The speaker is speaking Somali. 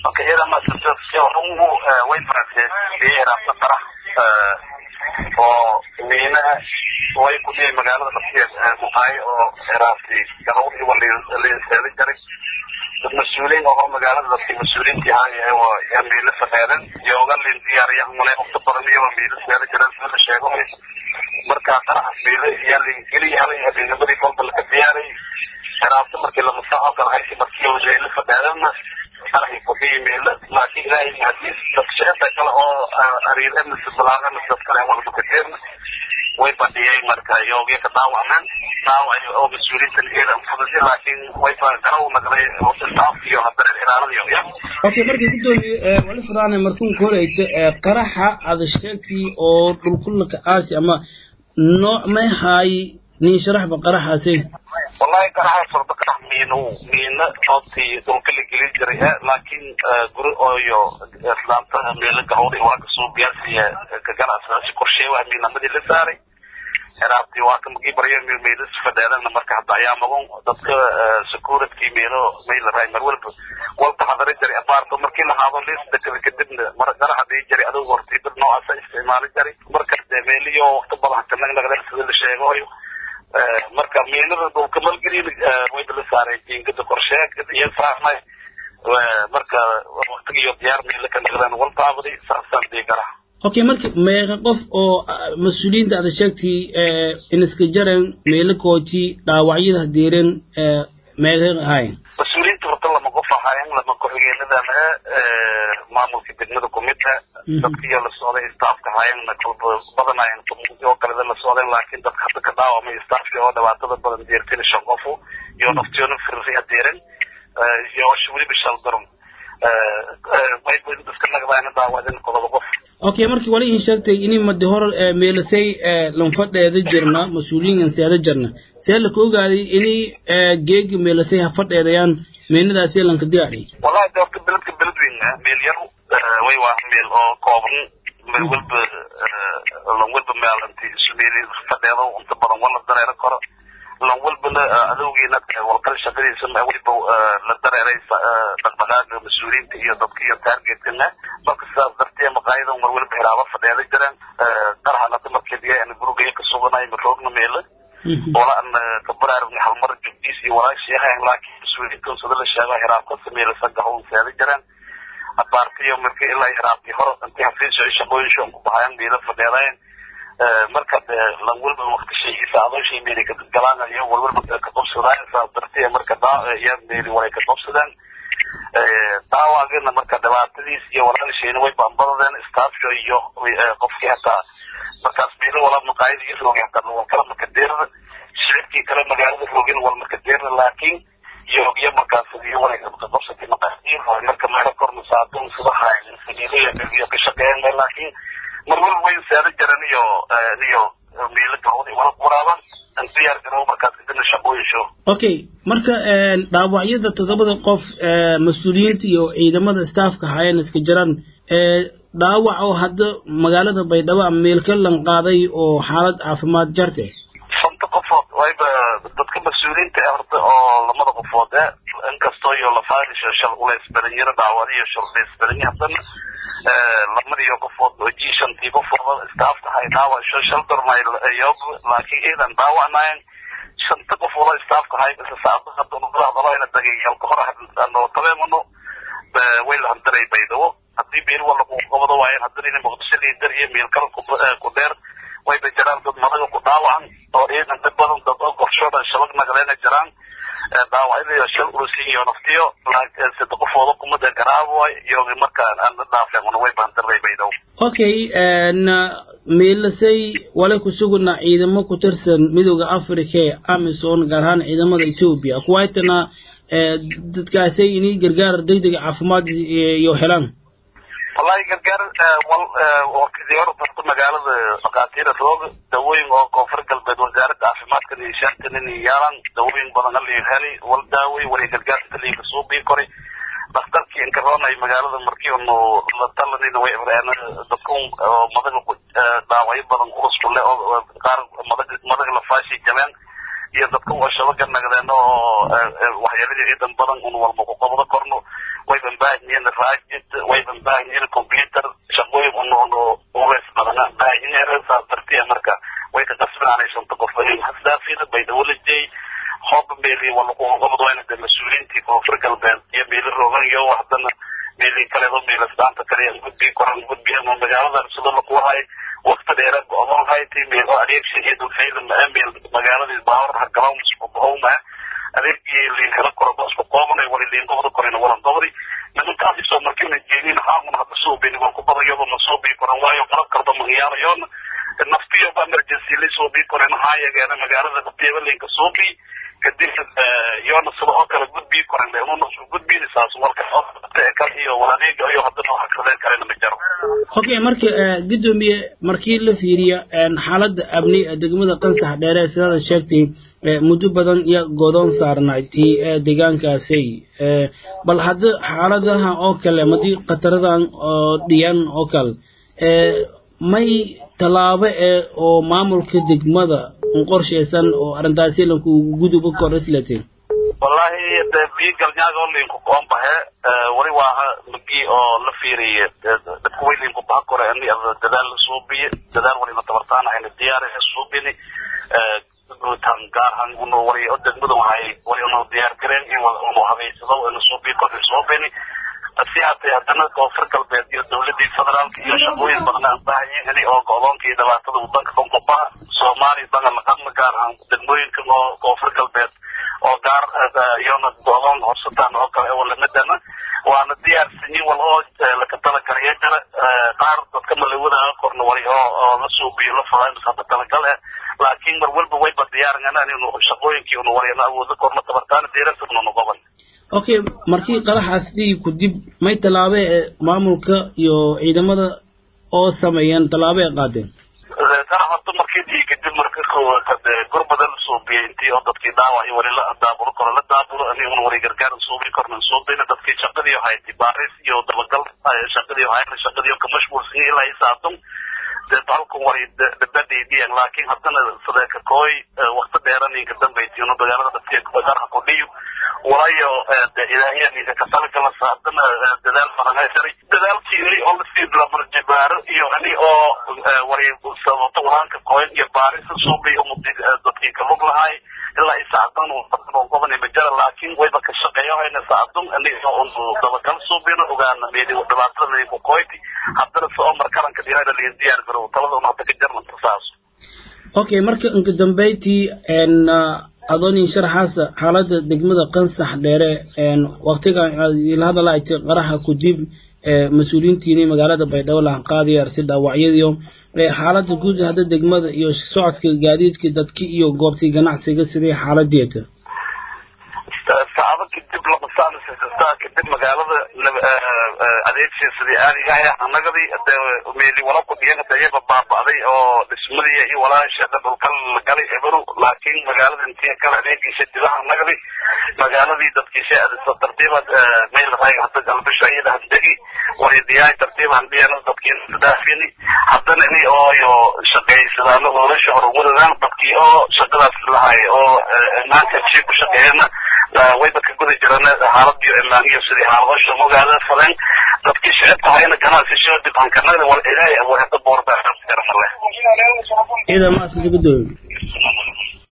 marka iyada masaungu way faranse beeraasa qarax oo miina way ku dhiyay magaalada laftigeed muqaayo oo eraasi garawdii waa liinseeda jaray dad mas-uuliin oo magaalada dadkii mas-uuliintii ahaa yaa miila sameedan yooga liin diyaariya male waqti badan iyaba miila seeda jiran sida la sheego marka qaraxas miila yaa liin geliya halay habeennimadii kolba laga diyaaray eraasi markii lama saaco kala haysi markii miila sameedanna qaraxii kudhiyi miila laakiin ilaahay hadii dadsheenta kale oo ariir emis balaagan dad kale walba kadeerna way badhiyay marka yoogya ka dhaawacmeen dhaawac oo mas-uuliyiintan eedan fududi laakiin way garaw nagday staff iyo hadda ilaaladiyo ya okay markii gudoomiye wali fudaane markuun kooleysa qaraxa aada sheegtay oo dhulkullaka aasi ama nooc may haay nin sharaxba qaraxaasi wallahi qaraxaas horta qarax miino miina oobtii dhulka la gelin jiray laakiin guri ooyo islaamta meelo gahowda waa kasoo gaarsiya ka ganacsaasi qorshee waa miinamadii la saaray heraabtii waa ka magii baryo meelas fadheedana marka hadda ayaa magun dadka security meelo mayla raay mar walba walba hadari jiray abaarto markii la haado liista kale kadibna mar qaraxa dhii jiray adugu hortii dad noocaasa isticmaali jiray marka dee meeliyo waqti badan ka nagnagdeen sida la sheegayo marka miinada dhulka malgelin wayba la saaray jiingada qorsheeg iyo saarnay marka waqtigiyo diyaar miila ka nagdeen wal taabaday saasaan dhii karaa okay marka meeqa qof oo mas-uuliyiinta aada sheegtay iniska jaren meelo kooji dhaawacyada hadeeren meeqa ahaayeen mas-uuliyiinta horta lama qof ahaayeen lama ku-xigeenadan maamulka degmada kumida dadkiyo la socday staafka ahaayeen kolba badanayen oo kaleda la socdeen laakiin dadka hadda ka dhaawamay staafki oo dhibaatada badan deertin shan qofu iyo naftiyoona firri hadeeren iyo weliba shaldaron iska nagdaana dhaawacdeen qodoba qof okay markii wali in sheegtay ini madi hor meelasay lanfadheeda jirna mas-uuliyiin seeda jirna see laka ogaaday ini geegi meelasay ha fadheedayaan meenadaasi lanka diyaari wallahi de horta beledka beled weyn meel yar way waa meel oo kooban meel walba lan walba meelanti meel fadheedo inta badan wala dareero karo lan walbana adowgiina walkal shaqadiisa waliba la dareeray dhaqdhaqaaga mas-uuliyiinta iyo dadka iyo taargetkana marka sidaas dartee maqaayadan mar waliba hiraaba fadheeda jiraan qarxanata markeediya ana gurigaya ka suganay maroogna meela wala an ka baraarugna halmar jugdiis iyo walaashii ahayn laakiin mas-uuliyiintan sida la sheego hiraabka sameelasa gahown seeda jiraan abaartiyo marka ilaa hiraabtii hor intii hafiis shaqooyin shoon ku baxayan meela fadheedayen marka de lan walba waqti shaygiisa adooshay meeli ka galaan iyo walwalba ka qabsadaan saas dartee marka yaa meeli walay ka qabsadaan daawagana marka dhibaatadiis iyo walaalashayna way baanbadadeen staafka iyo qofkii hataa markaas meelo wala maqaayada iyo roogi hataa wal kala makadeerda shicibkii kale magaalada roogin wal makadeerda laakiin yoogya markaas iyo walay ka qabsatay maqaayadiin marka meelo korna saadun sidaha iyo ka shaqeeyeen laakiin mar walba way seeda jaran iyo iyo meelo gahowda wala waraaban an diyaar garow markaas kadibna shaqooyinsho okay marka dhaawacyada toddobada qof mas-uuliyiinta iyo ciidamada staafka haayeen iska jiraan dhaawac oo hadda magaalada baydhabo ama meelka lan qaaday oo xaalad caafimaad jarte shanta qofood wayba dadka mas-uuliyiinta ee horta oo lamada qofood e inkastoo iyo lafaadisho shal ulays badanyaro dhaawadiyo shal ulays badanya haddana lamadiyo qofood oo ji shantii qofood staafka hay dhaawasho shal dormayyob laakiin iidan dhaawacnayen shanta qofood oo staafka hay bisa saacada hadda hadalana dagay halka hore ano tabeemano way la handaray baydhabo haddii meel wala ku qabado waayeen haddana ina muqdisho liidar iyo meel kale ku dheer wayba jiraan dad madaga ku dhaawacan oo ciidan dad badan dad oo qorshooda shabag nagleena jiraan dhaawacyada shal ulusin iyo naftiyo sida qofooda kumada garaaboy iyo markaan aan la dhaafeen una way baandaray baydhabo okay meelasay wale ku suguna ciidamo ku tirsan midooda africa ee amison gaar ahaan ciidamada ethiopia kuwaitana dadkaasay inay gargaar degdega caafimaad iyo helaan wallahi gargaar wal waqtigii hore dadka magaalada dhakhaatiira roog dawooyin oo koonfur galbeed wasaaradda caafimaadka niishaantan inay yaalaan dawooyin badan halii heli wal daaway walay gargaar inta liiga soo bii koray dhakhtarkii inkaroonay magaalada markii unu la talanina way ibreen dadka madaga ku dhaawacyo badan culus ku le oo qaar madaga madaga lafaashi jabeen iyo dadka oo shabaga nagdeen oo waxyeeladii ciidan badan un walba ku qabado korno wayban baahan yihiin raajid wayban baahan yihiin computer shaqooyin unono uweys badana baahan yihiin saas dartiya marka way ka qasbinaanay shanta qof hasdaafida bay dawladjay hooba meeli walaqobad wayna de mas-uuliyiintii koonfur galbeed iyo meeli rogan iyo haddana meeli kaleedo meelasdaanta kale gudbi koran gudbi ama magaalada sida lakuwahay waqti dheera go-doon hayti meelo adeegsi iyo dulfayda meel magaaladii baawar hagalaan isku bahowma adeegii liinkala koroba isku qoobanay wali liinkobada korayna walan dobadi nimankaas isoo markina jeedin haamun hadda suubini waa ku badayado ma suubii koran waayo qalab kalba magayaalayoona naftiyo ba emergency la suubii koran maxaa yegeena magaalada naftiyabalinka suubii kadib yoona sida oo kale gudbii koran leununa gudbini saas walka kal iyo waladeega iyo haddana wax kadeen kalena ma jaro okay marka gudoomiye markii la fiiriyo xaaladda amni ee degmada qansax dheere sidaada sheegtay muddo badan iyo godoon saarnayti ee deegaankaasi bal hadda xaaladaha oo kale madii khataradan oo dhiyan oo kale may tallaabo ee oo maamulka degmada qorshaysan oo arrintaasi lanku guduba kor islateen wallahi de biyo galnyaaga oo linku koon bahe wali waaha magi oo la fiiriye dadka way linku baha kore ani dadaal la suubiye dadaal walina tabartaan ayna diyaar suubini guutan gaarhan uno wali o degmada waxay wali uno diyaar gareen in uno habeysado ina suubiye kor suubini si hatay haddana koonfur galbeed iyo dawladii federaalka iyo shaqooyin badan aan baahanyihin ini oo go-doonka iyo dhibaatada wadanka konkobaha soomaaliya badan laqadna gaar ahaan degmooyinka oo koonfur galbeed oo gaar iyona go-doon horsataan oo kale oo lamadana waana diyaarsanyin wal oo laka talagalaya jira qaar dadka malawadaga korna wali oo oo la suubiyo la fadaa hadda talagal eh laakiin mar walba wayba diyaarinana inu shaqooyinkii unu walina awoodo korna tabartaana diirasabna noqoban okay markii qaraxaas dhigi ku dib may tallaabo ee maamulka iyo ciidamada oo sameeyeen tallaabo ay qaadeen qarax horta markii dhigi kadib marka gurbada la suubiyey intii oo dadkii dhaawac iyo wali la daabulo koro la daabulo aniguna wali gargaar suubi korna suubina dadkii shaqadii hayti baaris iyo dabagal shaqadii hayna shaqadii ka mashquulsan ilaa isaadum dee dalku wali dabadiidiyan laakiin haddana sadeeka kooy waqti dheeraninka dambaytiino magaalada dhaftiya qarxa ku dhiyo walayo ilaahiya ninka ka talagala haddana dadaal badan haysaray dadaalkii ini oo lasii lamarjibaaro iyo ini oo wali sababto walaanka kooyn iyo baarisa suubi dadkii ka lug lahay ilaa isacdan gobani majara laakiin wayba ka shaqeeyo hayna sacdun ini unu dabagal suubino ogaana meedi dhibaatada ku kooyti haddana se oo markaranka dhinaada liin diyaar garow talada un hadda ka jarnanta saas okay marka inka dambeyntii adoonin sharaxaasa xaaladda degmada qansax dheere waqtigan ila hadala ay ti qaraxa ku dib mas-uuliyiintiini magaalada baydhabo lahan qaadaya arsi dhaawacyadiyo xaaladda guud hadda degmada iyo socodka gaadiidka dadki iyo goobtii ganacsiga sidii xaaladeeda saacado kadib lamasaanisasa kadib magaalada adeegsi sidii aadigahay annagadii de meeli wala ku dhiyan dayaba baaba'day oo dhismadii iyo walaasheeda dhulkal galay eberu laakiin magaalada intii kale adeegiisa dibaha annagadii magaaladii dadkiisa adisa tartiibad meel rayg hadda galbisho iyada handegi waridiyaay tartiiban dhiyana dadkiina daafini haddana ini ooyo shaqaysadaano hoolasha horumaradaan dadkii oo shaqadaas lahay oo maanta si ku shaqeeyana wayba ka guda jirana xaaladiyo imaan iyo sidii xaaladosha mogaada falen dadkii shicibka hayna ganacsi soo dibankanada wal ilaahay abuurada boorba garamale ciidan maasinta gudoomiye